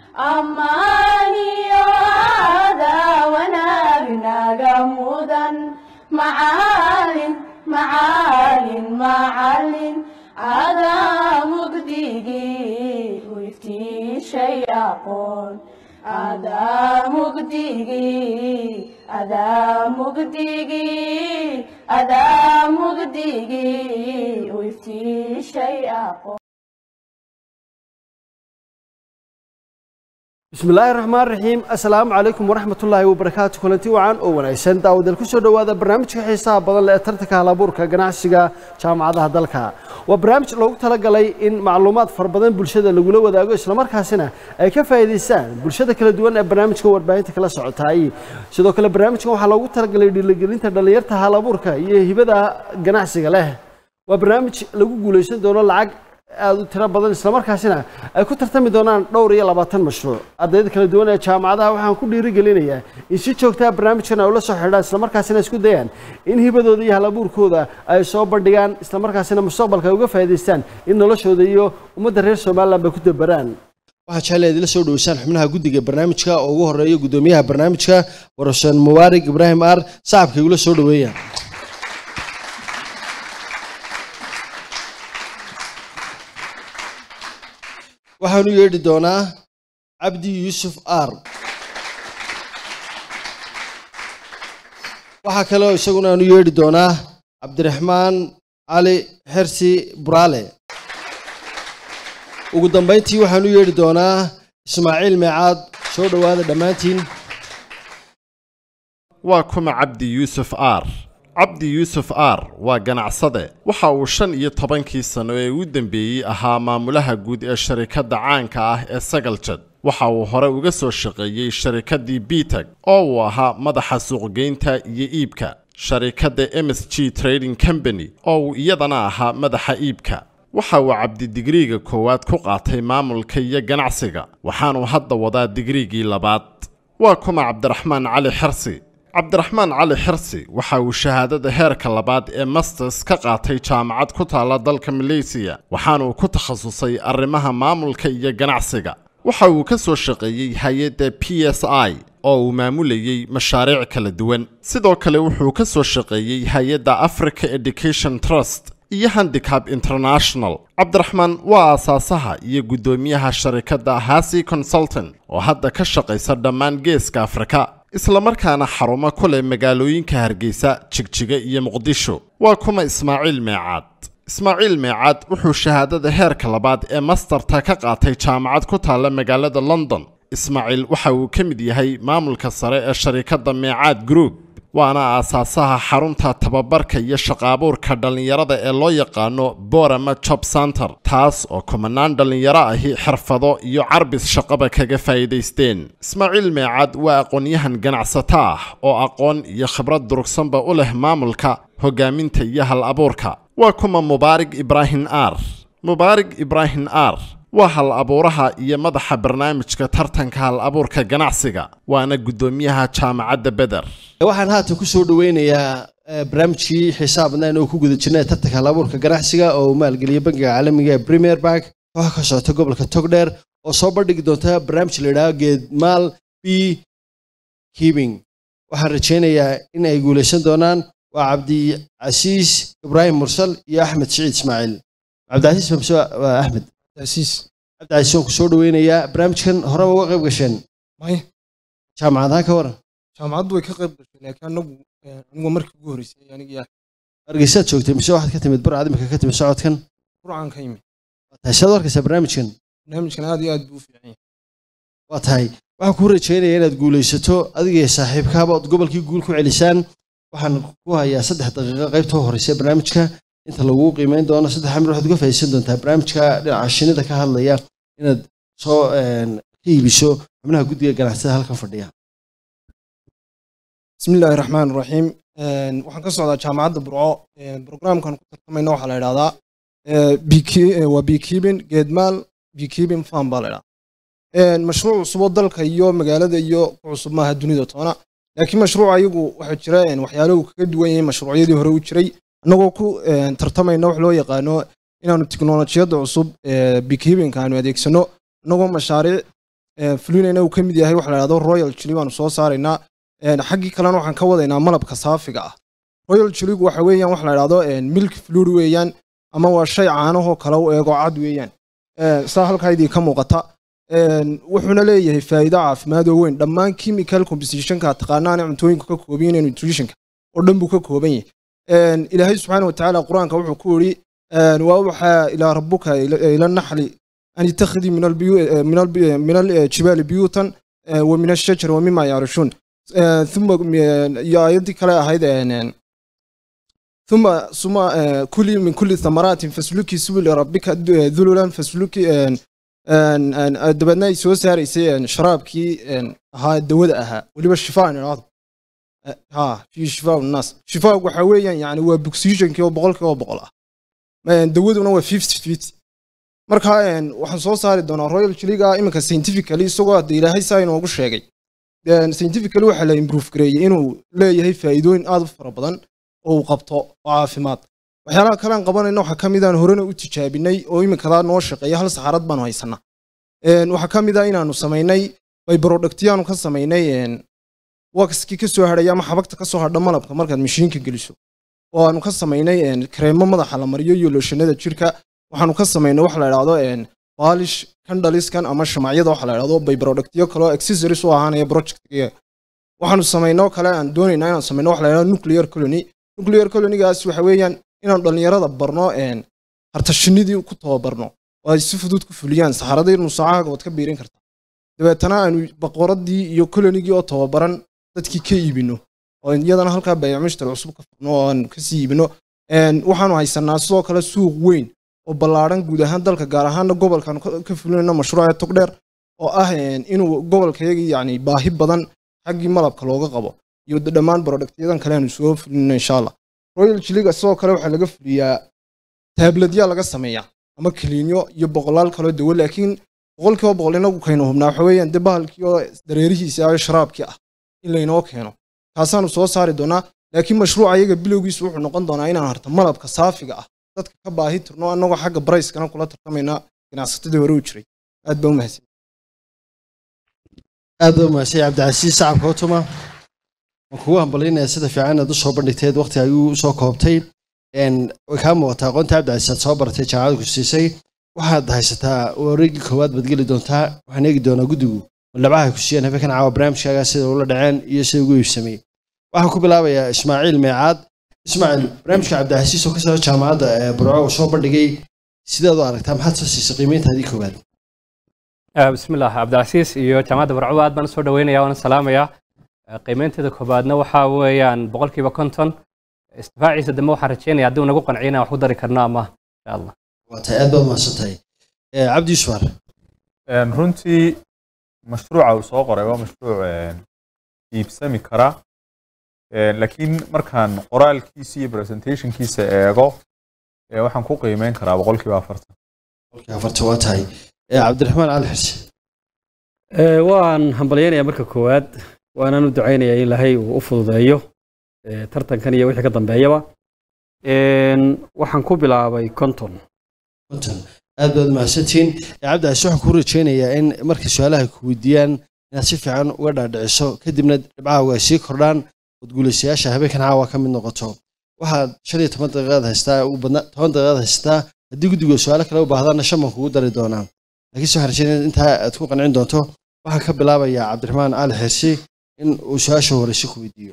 ammaaniyo aadaa wanaagnaga mudan macaalin macaalin macalin adaa mugdigii u iftiishay aqoon adaa mugdigii adaa mugdigii adaa mugdigii u iftiishay aqoon bismi illaahi raxmaan raxiim assalaamu calaykum waraxmatullaahi wabarakaatu kulanti wacan oo wanaagsan daawadal ku soo dhowaada barnaamijka xiisaha badan leh ee tartanka halabuurka ganacsiga jaamacadaha dalka waa barnaamij loogu talagalay in macluumaad fara badan bulshada lagula wadaago islamarkaasina ay ka faa'iidaystaan bulshada kala duwan ee barnaamijka warbaahinta kala socotay sidoo kale barnaamijkan waxaa loogu talagalay dhiirigelinta dhallinyarta halabuurka iyo hibada ganacsiga leh waa barnaamij lagu guulaysan doono lacag aada u tiro badan islamarkaasina ay ku tartami doonaan dhowr iyo labaatan mashruuc ardayda kala duwan ee jaamacadaha waxaan ku dhiirigelinayaa in si joogtaa barnaamijkan ay ula soo xidhaan islamarkaasina isku dayaan in hibadooda iyo halabuurkooda ay soo bandhigaan islamarkaasina mustaqbalka ay uga faa'iidaystaan in noloshooda iyo ummadda reer somaliland bay ku dabaraan waxaa jecel idila soo dhoweysaan xubnaha guddiga barnaamijka oo ugu horeeya guddoomiyaha barnaamijka warashan mubaarig ibraahim aar sacabka igula soo dhoweeya waxaanu yeedhi doonaa cabdi yuusuf aar waxaa kaleo isaguna aanu yeedhi doonaa cabdiraxmaan cali xersi buraale ugu dambayntii waxaanu yeedhi doonaa ismaaciil meecaad soo dhowaada dhammaantiin waa kuma cabdi yuusuf aar cabdi yuusuf aar waa ganacsade waxa uu shan iyo tobankii sano ee u dambeeyey ahaa maamulaha guud ee sharikadda caanka ah ee sagaljad waxa uu hore uga soo shaqeeyey sharikaddii bitag oo uu ahaa madaxa suuqgeynta iyo iibka sharikadda ms g trading company oo uu iyadana ahaa madaxa iibka waxa uu cabdi digriiga koowaad ku qaatay maamulka iyo ganacsiga waxaanuu hadda wadaa digriigii labaad waa kuma cabdiraxmaan cali xersi cabdiraxmaan cali xirsi waxa uu shahaadada heerka labaad ee masters ka qaatay jaamacad ku taalla dalka maleysiya waxaanuu ku takhasusay arrimaha maamulka iyo ganacsiga waxa uu ka soo shaqeeyey hay-adda p s i oo uu maamulayey mashaariic kala duwan sidoo kale wuxuu ka soo shaqeeyey hay-adda africa education trust iyo handicap international cabdiraxmaan waa aasaasaha iyo guddoomiyaha sharikadda hasi consultant oo hadda ka shaqaysa dhammaan geeska afrika islamarkaana xarumo ku leh magaalooyinka hargeysa jigjiga iyo muqdisho waa kuma ismaaciil meecaad ismaaciil meecaad wuxuu shahaadada heerka labaad ee mastarta ka qaatay jaamacad ku taalla magaalada london ismaaciil waxa uu ka mid yahay maamulka sare ee sharikadda meecaad group waana aasaasaha xarunta tababarka iyo shaqaabuurka dhallinyarada ee loo yaqaano borama job center taas oo kumanaan dhallinyaro ahi xirfado iyo carbis shaqaba kaga faa'iidaysteen ismaaciil meecaad waa aqoon-yahan ganacsato ah oo aqoon iyo khibrad durugsanba u leh maamulka hogaaminta iyo hal abuurka waa kuma mubaarig ibraahim aar mubaarig ibraahim aar waa hal abuuraha iyo madaxa barnaamijka tartanka hal abuurka ganacsiga waana guddoomiyaha jaamacadda beder waxaan haatan ku soo dhoweynayaa barnaamijkii xiisaha badnaan oo ku guda jirnay tartanka halabuurka ganacsiga oo uu maalgeliyay bangiga caalamiga ee premier bank kooxa ka socota gobolka togdheer oo soo bandhigi doonta barnaamij la yidhaahdo geedmaal b kibing waxaan rajaynayaa in ay guulaysan doonaan waa cabdicasiis ibraahim mursal iyo axmed siciid ismaaciil cabdicasiis mamse waa axmed cabdicasiis cabdicasiis waan ku soo dhoweynayaa barnaamijkan horeba uga qayb gasheen may jaamacadaha ka waran jaamacaddu way ka qayb gashay laakiin anagu anigu markii ugu horreysay aniga yaa hargeysaad joogtay mise waxaad ka timid barcad imika ka timid socodkan qurcaan ka yimid waa tahay saad u arkaysaa barnaamijkan barnaamijkan aad iyo aad buu u fiican yahay waa tahay waxaan kuu rajaynaya inaad guulaysato adiga iyo saaxiibkaaba ood gobolkii guul ku celisaan waxaan ku hayaa saddex daqiiqo qaybta u horeysa barnaamijka inta lagu qiimeyn doono saddex amir waxaad uga faa'iidaysan doontaa barnaamijka dhinaca shinida ka hadlaya inaad soo ka iibiso xubnaha guddiga ganacsatada halkan fadhiya bismi illaahi raxmaan raxiim waxaan ka socdaa jaamacadda burco brograamkan ku tartamayna waxaa la idhahdaa waa beekeeping geedmaal beekeeping farm baa la idhahdaa mashruuc cusubo dalka iyo magaalada iyo ku cusub maaha dunida toona laakiin mashruuc ayagu waxaa jira waxyaalahu kaga duwan yahay mashruucyadii hore u jiray annagoo ku tartamayna wax loo yaqaano inaanu tiknolojiyadda cusub beekeepingka aanu adeegsano annagoo mashaariic ee, fulinayna uu ka mid yahay waxa la dhahdo royal chili baanu soo saaraynaa Een, xaggii kalena waxaan ka wadaynaa malabka saafiga ah royal chiligu waxa weeyaan waxa la dhahdo een, milk fluid weeyaan ama waa shay caanahoo kale u eego cad weeyaan Ee, saa halkaa idii ka muuqata Een, wuxuuna leeyahay faa'iido caafimaad oo weyn dhammaan chemical compositionka taqaanaana cuntooyinka ka kooban yihiin nutritionka oo dhan buu ka kooban yahay Een, ilaahay subxaana wa tacaala qur-aanka wuxuu ku yidhi een, waa waxaa ilaa rabbuka ila ila naxli an ittakhidii min albiyu- eh, min albi- min aljibaali biyuutan eh, wa min ashajari wa mima yaarishuun Eh, thumma eh, iyo aayaddii kale ahayd een, een, ثم ثم آه، كلي من كل الثمرات فاسلكي سبل ربك د- ذللا فاسلكي آه، آه، آه، دبنا ay soo saaraysay آه، sharaabkii آه، ahaa dawada ahaa weliba shifaa inaado ha fi shifaa naas shifaa waxa weeyaan yani waa boxygenkii oo boqolkiiba boqol ah آه، dawaduna waa fifty fifty marka آه، waxaan soo saari doonaa royal chiliga iminka scientifically isagoo hadda ilaahay saa inoogu sheegay آه، scientifically waxaa la improve gareeyey inuu leeyahay faa'iidooyin aad u fara badan oo uu qabto oo caafimaad waxyaalaha kale aan qabanayna waxaa ka mid aan horena u tijaabinay oo iminkadaa noo shaqeeya hal saxaarad baanu haysanaa Een, waxaa ka mid ah inaanu samaynay bay productyaanu ka samaynay een, waxkii ka soo hadhaya ama xabagta ka soo hadha malabka markaad mashiinka geliso oo aanu ka samaynay een, kareemo madaxa la mariyo iyo looshanada jirka waxaanu ka samaynay waxa la idhaahdo een, baalish kandhaliskan ama shamacyada waxa la idhaahdo bay productyo kaloo accessories u ahaanaya projectkiga waxaanu samaynoo kale aan doonaynaa inaan samayno waxa la idhahdo nuclear colony nuclear colonygaas waxa weeyaan inaan dhallinyarada barno een harta shinnidii ku tababarno oo ay si fudud ku fuliyaan saxaradii nusaacaha waad ka biirin kartaa dabeetana aanu boqoradii iyo colonygii oo tababaran dadkii ka iibino oo iyadana halkaa bayaamishtar cusub ka furno oo aan kasii iibino Een, waxaanu haysanaa sidoo kale suuq weyn oo ballaadhan guud ahaan dalka gaar ahaana gobolkan ka ka fulinayno mashruuca togdheer oo ah een, inuu gobolkayagii yani baahi badan xaggii malabka looga qabo iyo dhammaan productyadan kale aanu soo fulino insha allah royal chiliga sidoo kale waxaa laga fuliyaa taabladyaa laga sameeyaa ama kiliinyo iyo boqolaal kaloo dawo laakiin boqolkiiba boqol inagu kaynu hubnaa waxa weeyaan dee bahalkii oo dareerihiisa ah sharaabkii ah in laynoo keeno kaasaanu soo saari doonaa laakiin mashruuca iyaga bilowgiisu wuxuu noqon doonaa inaan harta malabka saafiga ah dadka ka baahi tirno annagoo xagga barayskana kula tartamaynaa ganacsatadii hore u jiray aad baa u mahadsan aad baa mahadsan cabdicasiis sacabka utuma waan kugu hambalyaynaya sida fiican aad usoo bandhigteed waqti ayuu usoo koobtay Een, way kaa muuqataa aqoonta cabdicasiis aad soo baratay jaamacada ku siisay waxaad haysataa wareegii koowaad baad geli doontaa waxaan eegi doonaa guddigu malabcaha ku siiyeen habeenkan caawa barnaamijkaaga sida ula dhaceen iyo sida ugu iibsamay waxaan ku bilaabayaa ismaaciil meecaad ismaaciil barnaamijka cabdicasiis oo ka soo jaamacadda ee burco uu soo bandhigay sidaad u aragtaa maxaad soo siisay qiimeyntaadii koowaad آه، بسم الله عبد العزيز iyo jaamacadda barco aad baan soo dhaweynaya waana salaamaya آه، qiimeynteeda koobaadna waxaa weeyaan boqolkiiba konton istifaaciisa dambe waxaan rajeynaya haddii uu nagu qanciyana wax ku dari karno ama insha allah waa tahay aad baad mahadsan tahay Eh, cabdi yusuf ar Een, runtii mashruuca uu soo qoray waa mashruuc een, iibsami kara Een, laakiin markaan qoraalkiisa iyo presentationkiisa eego ee, waxaan ku qiimeyn karaa boqolkiiba afartan boqolkii afartan waa tahay Eh, cabdiraxmaan cali xirsi Ee, waan hambalyaynayaa marka koowaad waanaan u ducaynayaa in ilaahay uu u fududeeyo ee, tartankan iyo wixii ka dambeeyaba Een, waxaan ku bilaabay konton konton aad baad mahadsantihiin Eh, cabdicasiis waxaan kuu rajeynayaa in markay su-aalaha ku weydiiyaan inaad si fiican uga dhaadhiciso kadibna dhibcaha waa sii kordhaan ood guulaystayaasha habeenkan caawa ka mid noqoto waxaad shan iyo toban daqiiqaad haystaa ugu badna toban daqiiqaad haystaa haddii guddigu su-aalo kale u baahdaana shan baan kugu dari doonaa laakiinse waxaan rajeynaya intaa aad ku qancin doonto waxaan ka bilaabayaa cabdiraxmaan cali xirsi in uu su-aasha horeyse ku weydiiyo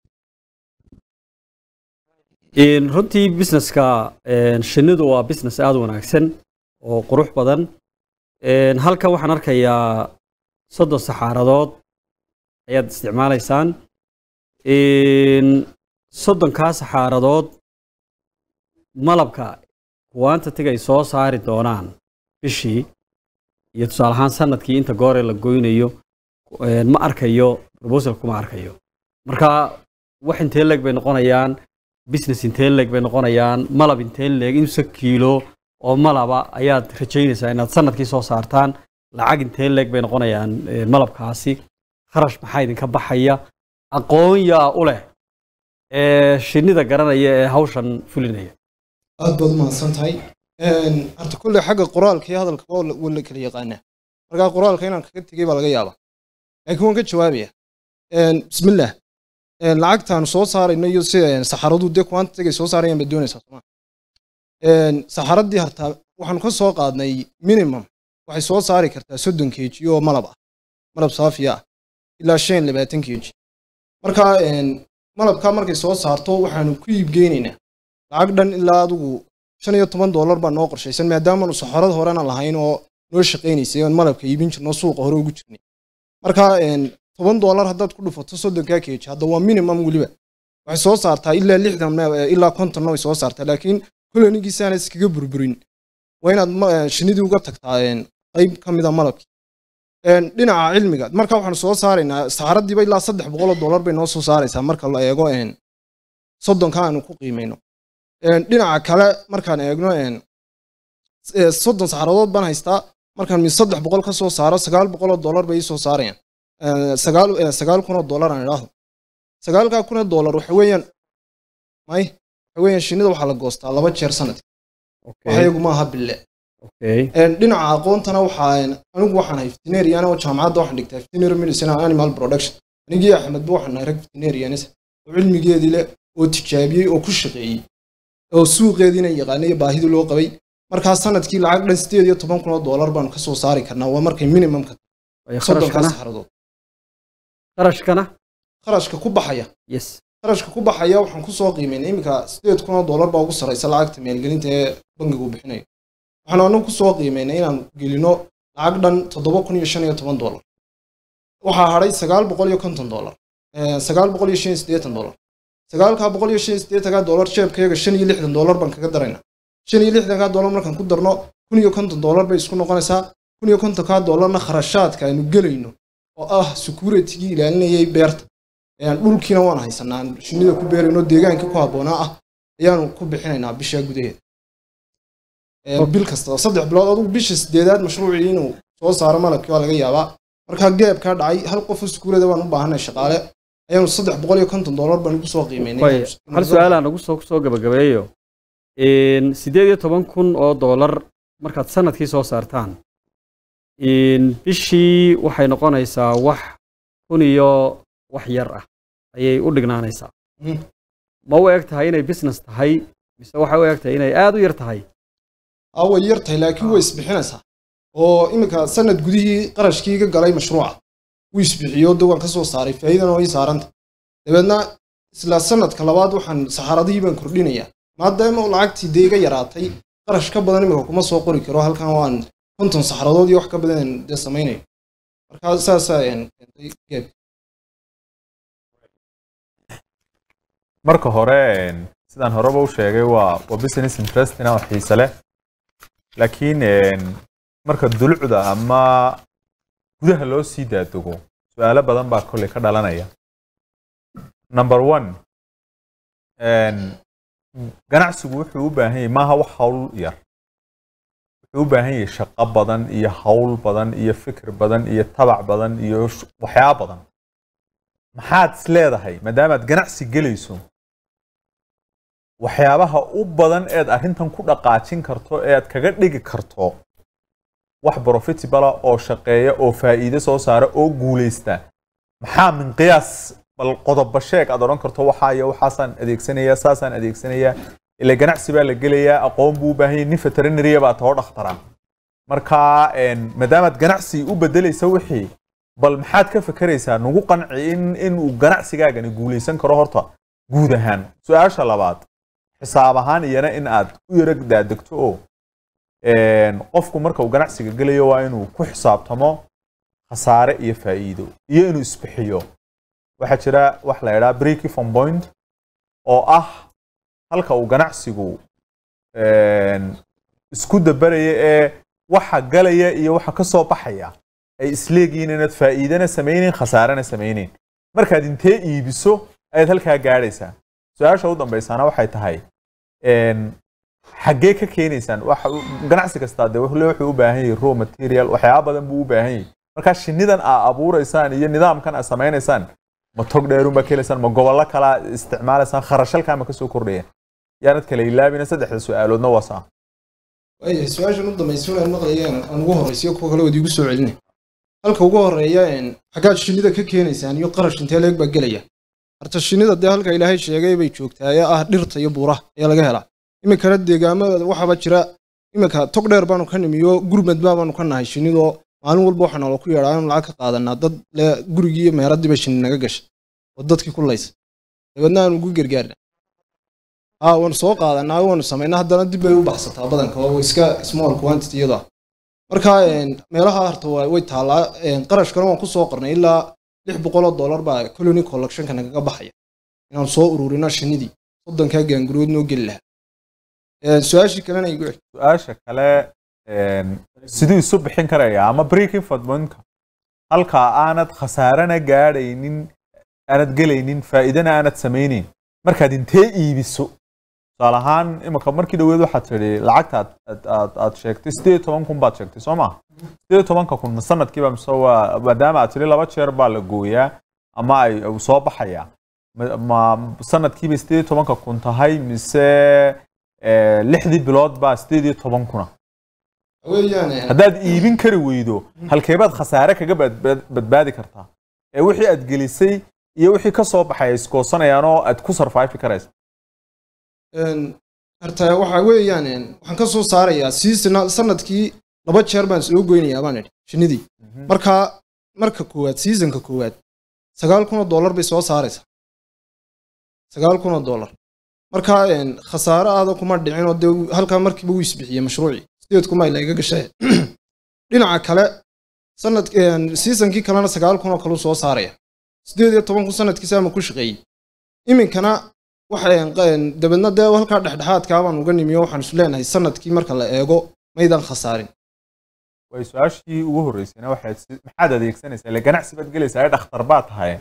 Een, runtii businesska een, shinnidu waa business aad u wanaagsan oo qurux badan Een, halkan waxaan arkayaa soddon saxaaradood ayaad isticmaalaysaan Een, soddonkaa saxaaradood malabka kuwaanta tig ay soo saari doonaan bishii iyo tusaale ahaan sanadkii inta goore la goynayo een, ma arkayo proposal kuma arkayo marka wax intee leeg bay noqonayaan business intee leeg bay noqonayaan malab intee leeg imse kiilo oo malaba ayaad rajaynaysaa inaad sanadkii soo saartaan lacag intee leeg bay noqonayaan eh, malabkaasi kharash maxaa idinka baxaya aqoon yaa u leh ee shinnida garanaya ee hawshan fulinaya aad baad u mahadsan tahay Een, horta kulle xagga qoraalka iyo hadalka waa la waa la kala yaqaanaa markaa qoraalka inaan kaga tegey baa laga yaabaa laakiin waan ka jawaabaya Een, bismillaah Een, lacagtaan soo saarayno iyo sida een, saxaradu dee quantitygay soo saarayaan baad doonaysaa soma saxaradii hartaa waxaanu ka soo qaadnay minimum waxay soo saari kartaa soddon kg oo malab ah malab saafiya ah ilaa shan labaatan kg marka een, malabka markay soo saarto waxaanu ku iibgeynaynaa lacag dhan ilaa adigu shan iyo toban doolar baa noo qorshaysan maadaamaanu saxarada horena lahayn oo noo shaqaynaysay oon malabka iibin jirno suuqa hore ugu jirnay marka een, toban doolar haddaad ku dhufato soddonkaa kg hadda waa minimum weliba waxay soo saartaa ilaa lixdan eh, ilaa kontonna way soo saartaa laakiin kolonigiisaana iskaga burburin waa inaad ma- eh, shinnidii uga tagtaa een, qayb ka mida malabkii Een, dhinaca cilmiga marka waxaanu soo saaraynaa saxaradiiba ilaa saddex boqol oo doolar bay noo soo saaraysaa marka la eego een, soddonka aanu ku qiimayno Een, dhinaca kale markaan eegno een, eh, soddon saxaradood baan haystaa markaan mi saddex boqol ka soo saaro sagaal boqol oo doolar bay ii soo saarayaan Eh, sagaal eh, sagaal kun oo doolar aan idhaahdo sagaalkaa kun oo doolar waxa weeyaan may waxa weeyaan shinnida waxaa la goostaa laba jeer sanadki waxyagu maaha bille okay Een, dhinaca aqoontana waxaa een, anigu waxaan ahay veterinarian oo jaamacadda waxaan dhigtaa veterinary medicine and animal production anigii axmedba waxaan nahay rag veterinarianis oo cilmigeedii leh oo tijaabiyey oo ku shaqeeyey oo suuqeediina yaqaanay iyo baahidii loo qabay markaa sanadkii lacag dhan sideed iyo toban kun oo doolar baanu kasoo saari karnaa waa markay minimumka Ay, soddonkaa kharashkana saxaradood kharashkana kharashka ku baxaya yes kharashka ku baxaya waxaan kusoo qiimeynay iminka sideed kun oo doolar baa ugu sarraysa lacagta maalgelinta ee bangigu uu bixinayo waxaan anagu kusoo qiimeynay inaan gelino lacag dhan toddoba kun iyo shan iyo toban doolar waxaa hadhay sagaal boqol iyo konton doolar Eh, sagaal boqol iyo shan iyo siddeetan doolar sagaalkaa boqol iyo shan iyo siddeetankaa doolar jeebkayaga shan iyo lixdan doolar baan kaga daraynaa shan iyo lixdankaa doolar markaan ku darno kun iyo konton doolar bay isku noqonaysaa kun iyo kontonkaa doolarna kharashaadka aynu gelayno oo ah securitigii ilaalinayay beerta Een, dhulkiina waan haysanaa aan shinnida ku beerayno deegaankii ku habboonaa ah ayaanu ku bixinaynaa bisha gudaheeda Een, bil kasta saddex bilood adugu bisha sideedaad mashruucii inuu soo saaro malabkii waa laga yaabaa markaa geebkaa dhacay hal qof oo sukuulada waan u baahanay shaqaale ayaanu saddex boqol iyo konton doolar baan ugu soo qiimeynay way hal su-aal aan nagu soo kusoo gabagabeeyo Een, sideed iyo toban kun oo doolar markaad sanadkii soo saartaan Een, bishii waxay noqonaysaa wax kun iyo wax yar ah ayay u dhignaanaysaa Mhm. ma u eg tahay inay business tahay mise waxay u eg tahay inay aad u yar tahay aa way yar tahay laakiin way isbixinaysaa oo iminka sanad gudihii qarashkii iga galay mashruuca wuu isbixiyo de waan ka soo saaray faa'iidana way saaranta dabeedna isla sanadka labaad waxaan saxaaradihii baan kordhinayaa maadaama uu lacagtii dee iga yaraatay qarash ka badan iminka kuma soo qori karo halkan waan konton saxaradood iyo wax ka badan dee samaynayo markaa saasaa een, keentay geeb marka hore een, sidaan horeba u sheegay waa waa business interesting oo xiise leh laakiin een, marka dulucda ama gudaha loo sii daadego su-aalo badan baa kolley ka dhalanaya number one een, ganacsigu wuxuu u baahan yahay maaha wax hawl yar wuxuu u baahan yahay shaqo badan iyo hawl badan iyo fikir badan iyo tabac badan iyo sh- waxyaabo badan maxaad is leedahay maadaamaad ganacsi gelayso waxyaabaha u badan eed arrintan ku dhaqaajin karto ee aad kaga dhigi karto wax profitable oo shaqeeya oo faa'iido soo saara oo guulaysta maxaa min qiyaas bal qodoba sheeg aad odhan karto waxaa iyo waxaasaan adeegsanayaa saasaan adeegsanayaa ila ganacsi baa la gelayaa aqoon buu u baahan yahay nin veterinarya baa taho dhakhtara marka een, maadaamaad ganacsi u bedelaysa wixii bal maxaad ka fekeraysaa nagu qanci in inuu ganacsigaagani guulaysan karo horta guud ahaan su-aasha labaad xisaab ahaan iyana in aad u yara daadegto oo een, qofku marka uu ganacsiga gelayo waa inuu ku xisaabtamo khasaare iyo faa'iido iyo inuu isbixiyo waxaa jira wax la idhaha break even point oo ah halka uu ganacsigu een, isku dabaraya ee waxa galaya iyo waxa ka soo baxaya ay isleegihiin inaad faa'iidana samayneyn khasaarana samayneyn markaad intee iibiso ayaad halkaa gaadhaysaa su-aasha u dambaysaana waxay tahay een, xaggee ka keenaysaan waxa u- ganacsi kastaa dee wuxuu le- wuxuu u baahan yahay raw material waxyaaba badan buu u baahan yahay markaa shinnidan aa abuuraysaan iyo nidaamkan aa samaynaysaan ma tog dheerunbaa ka helaysaan ma gobollo kalaa isticmaalaysaan kharashalkaa ma kasoo kordhaya yaanad kala ilaabina saddexda su-aaloodna waa saa waayahay su-aashan u dambaysa inaan maqlayeen aan ugu horreysiyo kuwa kale wad igu soo celinay halka ugu horreeya een, xaggaad shinnida ka keenaysaan iyo qarash intee leeg baa gelaya horta shinnida dee halka ilaahay sheegay bay joogtaa ee ah dhirta iyo buuraha ayaa laga helaa iminkana deegaamada waxaaba jira iminka tog dheer baanu ka nimiyo gurmad baanu ka nahay shinnidoo maalin walba waxaa noola ku yeedhaa in lacag ka qaadanaa dad le gurigii iyo meheradiiba shinni naga gashay oo dadkii ku laysa dabeedna aanu ugu gargaarna haa waanu soo qaadanaa waanu samaynaa haddana dib bay u baxsataa badanka oo iska small quantity iyada ah marka een, meelaha harta waa- way taallaa een, qarashkana waan ku soo qornay ilaa lix boqoloo dollar baa colony collectionka nagaga baxaya inaan soo ururino shinnidii soddonkaa gaangurood noo geli lahaa Een, su-aashii kalena igu celi su-aasha kale een, siduu isu bixin karaya ama breaking fadmonka halka aanad khasaarana gaadhaynin aanad gelaynin faa'iidana aanad samaynayn markaad intee iibiso tusaale ahaan imika markii dhaweed waxaad tidhi lacagta aad- aad aad aad sheegtay sideed iyo toban kun baad sheegtay soo maha sideed iyo tobanka kun ma sanadkiiba mise waa maadaama aad tidhi laba jeer baa la gooyaa ama ay uu soo baxayaa ma- ma sanadkiiba sideed iyo tobanka kun tahay mise eh, lixdii bilood baa sideed iyo toban kuna weeyaan een, haddaad iibin kari weydo halkeebaad khasaare kaga badbaad- badbaadi kartaa ee wixii aad gelisay iyo wixii ka soo baxay ay iskoosanayaan oo aad ku survive karaysa een, harta waxa weeyaan een, waxaan ka soo saarayaa seasonal sanadkii laba jeer baan soo goynayaa baan idhi shinnidii marka marka koowaad seasonka koowaad sagaal kun oo dollar bay soo saaraysaa sagaal kun oo dollar marka een, khasaare aada kuma dhicin oo dee halkaa markiiba wuu isbixiyey mashruucii sideed kuma ay laga gashay dhinaca kale sanad een, seasonkii kalena sagaal kun oo kale uu soo saaraya sideed iyo toban kun sanadkiisa ama ku shaqeeyey iminkana waxaan dabeedna dee halkaa dhexdhexaadkaa baan uga nimiyo waxaan isu leenahay sanadkii marka la eego maydaan khasaarin way su-aashii ugu horreysayna waxaad si- maxaad adeegsanaysaa ile ganacsi baad gelaysaa ee dhakhtar baad tahay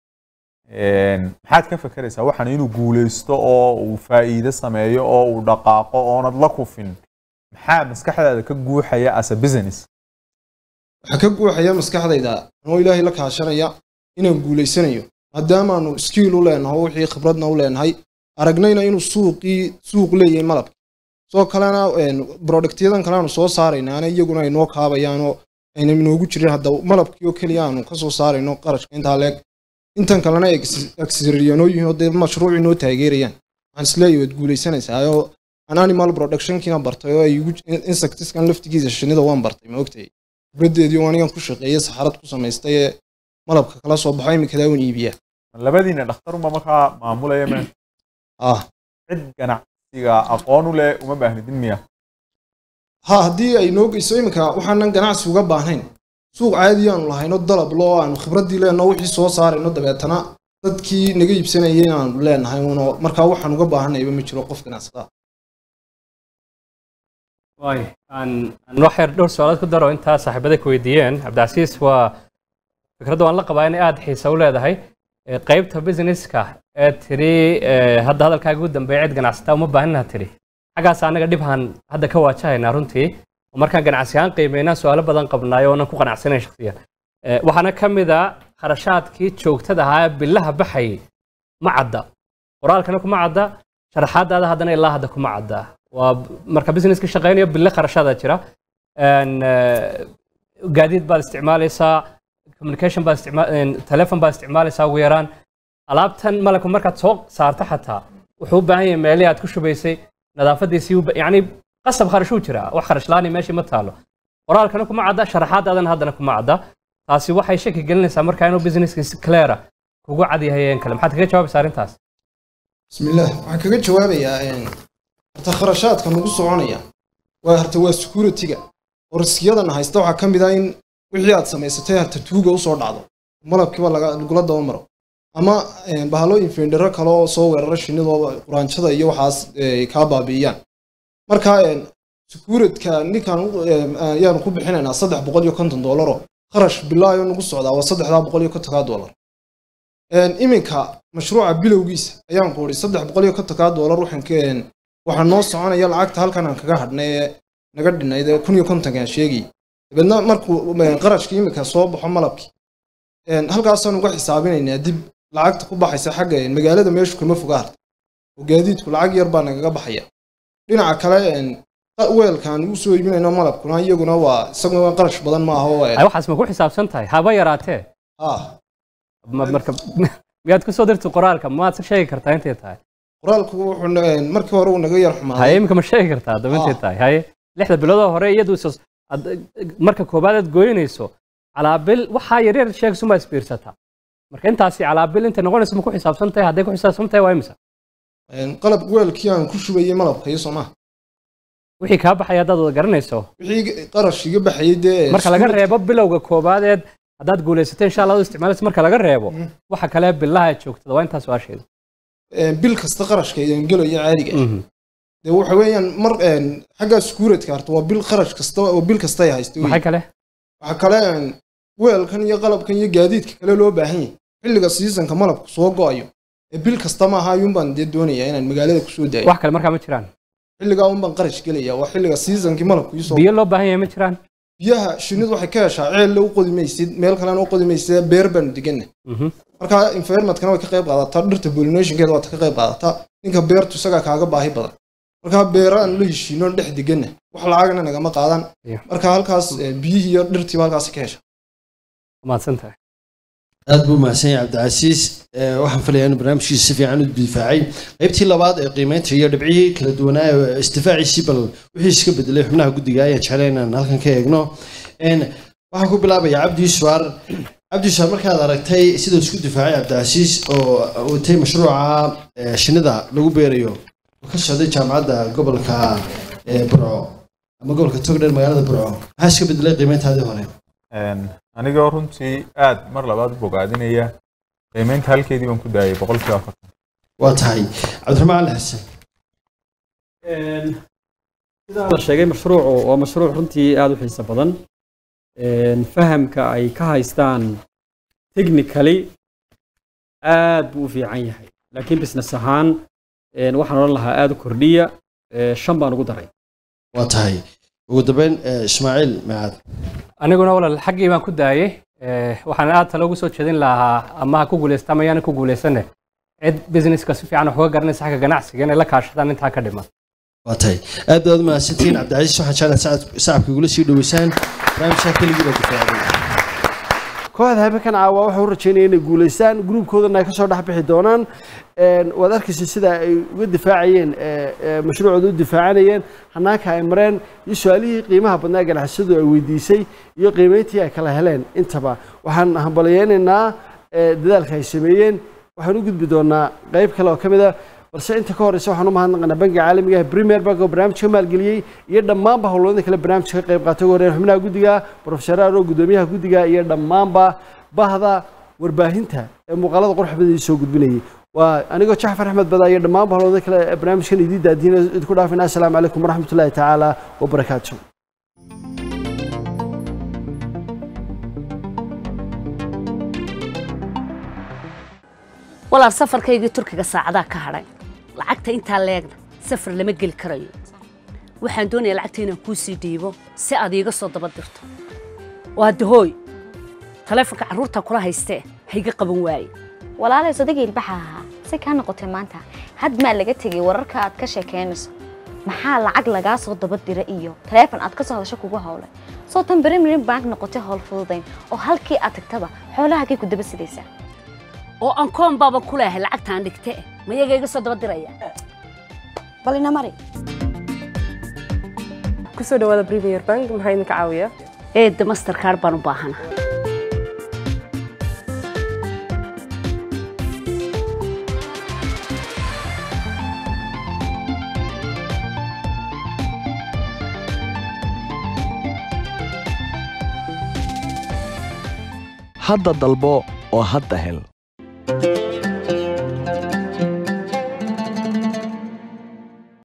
Een, maxaad ka fekeraysaa waxaan inuu guuleysto oo uu faa'iido sameeyo oo uu dhaqaaqo oonad la kufin maxaa maskaxdaada ka guuxaya as a business waxaa ka guuxaya maskaxdayda anoo ilaahay la kaashanaya inaan guulaysanayo maadaamaanu skiil u leenaho wixii khibradna u leenahay aragnayna inuu suuqii suuq leeyahay malabka soo kalena productyadan kale aanu soo saaraynaana iyaguna ay noo kaabayaanoo ayna inoogu jirin hadda malabkii oo keliya aanu ka soo saarayno qarashka intaa leeg intan kalena aksiryanoo yihiin oo dee mashruucii noo taageerayaan waxaan isleeyahay waad guulaysanaysaa oo aan animal productionkiina bartay oo ay igu insectiskan laftigiisa shinnida waan bartay ma ogtahay khibraddeedii oo anigan ku shaqeeyay saxarad ku samaystay ee malabka kala soo baxo iminkadaa wan iibiyaa labadiina dhakhtarunba markaa maamulaya me ah cid ganacsiga aqoon u leh uma baahnidin miya ha haddii ay noo geyso iminka waxaanan ganacsi uga baahnayn suuq caadi aanu lahayno dalab loo aanu khibraddii leenno wixii soo saarayno dabeetana dadkii naga iibsanayay aanu leenahay uno markaa waxaan uga baahanayba ma jiro qof ganacsada waay aan aan wax yar dhowr su-aalood ku daro intaa saaxiibada ku weydiiyeen cabdicasiis waa fikradda waan la qabaa inay aada xiisa u leedahay Ee, qaybta businesska ee tiri ee, hadda hadalkaaga ugu dambeeya cid ganacsataa uma baahnina tiri xaggaas anaga dhibhan hadda ka waajahaynaa runtii oo markaan ganacsi ahaan qiimeynaa su-aalo badan qabnaayo oonan ku qanacsanayn shakhsiyan Ee, waxaana ka mid a kharashaadkii joogtada ahaa ee bilaha baxayay ma cadda qoraalkana kuma cadda sharaxaadaada haddana ilaa hadda kuma cadda waa marka businesska shaqeynayo bille kharashaada jira Een, ee, gaadiid baad isticmaalaysaa communication baad isticmaa- een, telefon baad isticmaalaysaa ugu yaraan alaabtan malabka markaad soo saarto xataa wuxuu u baahan yahay meelihii aad ku shubaysay nadaafadiisii u ba- yacni qasab kharashuu jiraa wax kharash laani meeshii ma taalo qoraalkana kuma cadda sharaxaadaadana haddana kuma cadda taasi waxay shaki gelinaysaa markaa inuu businesska si cleara kugu cad yahay een kale maxaad kaga jawaabaysaa arrintaas bismillaah waxaan kaga jawaabayaa een, horta kharashaadka nagu soconaya waa horta waa security-ga oo riskiyadan haysta waxaa ka mid ah in wixii aad samaysatay harta tuuga usoo dhacdo malabkiiba laga- lagula daba maro ama een, bahalo infendero kale oo soo weerara shinnida oo quraanjada iyo waxaas ee, kaa baabi'iyaan marka een, securityka ninkan u- een, ayaanu ku bixinaynaa saddex boqol iyo konton doollaroo kharash bilaayo nagu socdaa waa saddexdaa boqol iyo kontonkaa dollar Een, iminka mashruuca bilowgiisa ayaan ku idhi saddex boqol iyo kontonkaa doolar waxaan ka een, waxaa noo soconaya lacagta halkan aan kaga hadhnay ee naga dhinayd ee kun iyo kontonkaan sheegay dabeedna markuu een, qarashka iminka soo baxo malabkii een, halkaasaan uga xisaabinaynaa dib lacagta ku baxaysa xagga een, magaalada meeshu kama foga harta oo gaadiidku lacag yar baa nagaga baxaya dhinaca kale een, qa- weelkaan ugu soo iibinayno malabkuna iyaguna waa isaguna qarash badan ma aha oo ay waxaas ma ku xisaabsan tahay haba yaraatee ah Ma- marka miyaad ku soo dirtay qoraalka maad se sheegi kartaa intay tahay qoraalku wuxuu na- markii hore uu naga yar haye xumaaday iminka ma sheegi kartaa haddaba intay Ah. tahay haye lixda biloodoo hore iyadu is- ad- marka koobaad aad gooynayso calaabil waxaa yaryar sheegayso ma isbiirsataa marka intaasi calaabil intay noqonayso ma ku xisaabsan tahay hadday ku xisaabsan tahay waa imisa Een, qalab weelkii aan ku shubayay malabka iyo soomaa wixii kaa baxaya haddaad wada garanayso wixii qarash iga baxayay dee marka laga iskuulka- reebo bilowga koobadeed haddaad guulaysatay insha allah u isticmaalaysa marka laga reebo Mhm. waxa kale bilaha aad joogtada waa intaas waa-sheeda Een, bil kasta qarashka idin gelayo caadiga ah. dee waxa weeyaan mar een, xagga skuuradka harta waa bil qarash kasta oo bil kasta ay haysto maxay kale waxaa kale een, weelkan iyo qalabkan iyo gaadiidka kale loo baahan yahay xilliga seasonka malabku soo go-ayo ee bil kasta maaha ayuunbaan dee doonayaa inaan magaalada kusoo daayo wax kale markaa ma jiraan xilligaa unbaan qarash gelaya waa xilliga seasonkii malabku iisoo biyo loo baahan yahay ma jiraan biyaha shinnidu waxay ka heshaa ceelle u qodi maysid meel kalena u qodi maysid beer baanu deganna Mhm. marka environmentkana way ka qayb qaadataa dhirta pollinationkeeda waa ta ka qayb qaadataa ninka beertu isagaa kaaga baahi badan marka beeraan la heshiino dhex deganna wax lacagna nagama qaadan Iyo. marka halkaas eh, biyihii iyo dhirtiiba halkaas ka hesha mahadsan tahay aad buu mahadsan yahay cabdicasiis Ee, waxaan filayaa inuu barnaamijkiisa si fiican u difaacay qaybtii labaad ee qiimeynta iyo dhibcihii kala duwanaa ee isdifaaciisii bal wixii iska bedelay xubnaha guddiga ayaan jeclay inaan halkan ka eegno Een, waxaan ku bilaabayaa cabdi yusufaar cabdi yusufaar markaad aragtay siduu isku difaacay cabdicasiis oo watay mashruuca ee, shinnida lagu beerayo oo ka socday jaamacadda gobolka ee, burco ama gobolka togdheer magaalada burco maxaa iska bedelay qiimeyntaadii hore Een, anigoo runtii aad mar labaad u bogaadinaya qiimeynta halkeedii baan ku daayay boqolkiiba afartan waa tahay cabdiraxmaan ali xasan sidaan la sheegay mashruucu waa mashruuc runtii aada u xiiso badan Een, fahamka ay ka haystaan technically aad buu u fiican yahay laakiin business ahaan een, waxaan odhan lahaa aada u kordhiya ee, shan baan ugu daray waa tahay ugu dambeyn eh, ismaaciil macaad aniguna walal xaggii baan ku daayey Eh, waxaan aad talo ugu soo jeedin lahaa ama ha ku guulaysta ama yaana ku guulaysane cid businesska si fiican wax uga garanaysa xagga ganacsiga inay la kaashadaan intaa ka dhiman waa tahay aad baad u mahadsantihiin cabdicasiis waxaan jeclahay sacad- sacabka igula sii dhoweysaan barnaamijkaa keligii baa difaacday kooxda habeenkan caawa waxaa u rajeynaya inay guulaystaan gruubkoodana ay ka soo dhex bixi doonaan Een, waad arkaysa sida ay uga difaacayeen ee, ee, mashruucooda u difaacanayeen hanaanka ay mareen iyo su-aalihii qiimaha badnaa ganacsadu ay weydiisay iyo qiimeyntii ay kala heleen intaba waxaan hambalyeynaynaa ee, dadaalka ay sameeyeen waxaan u gudbi doonaa qayb kale oo ka mid a balse inta ka horeysa waxaan u mahadnaqaynaa bangiga caalamiga ah premier bank oo barnaamijka maalgeliyey iyo dhammaanba howlwadada kale barnaamijka ka qayb qaatay ugu horreyn xubnaha guddiga profesor aro gudoomiyaha guddiga iyo dhammaanba bahda warbaahinta ee muuqaalada quruxbada soo gudbinayay waa anigoo jacfar axmed bada iyo dhammaanba howlwadada kale ee barnaamijkan idii daadiina idinku dhaafina assalaamu calaykum waraxmatullaahi tacaala wabarakaatu walaal safarkaygii turkiga saacadaa ka hadhay lacagta intaa leegna safar lama geli karayo waxaan doonayaa lacagta inaan kuu sii dhiibo si aad iiga soo daba dirto waa dahooy taleefonka carruurta kula haystee hayga qaban waaye walaalay sodagii ilbaxa ahaa si kaa noqotay maanta had maa laga tegay wararka aad ka sheekeynayso maxaa lacag lagaa soo daba dira iyo taleefon aad ka soo hadasho kugu howlay soo tan premier bank noqotay howl fududayn oo halkii aad tagtaba xoolahagay ku daba sidaysaa oo aan koon baaba ku leehay lacagtaan dhigte mayaga iga soo daba diraya bal ina mari kusoo dhawaada premier bank maxaa idinka caawiya eedda mastercard baan u baahana hadda dalbo oo hadda hel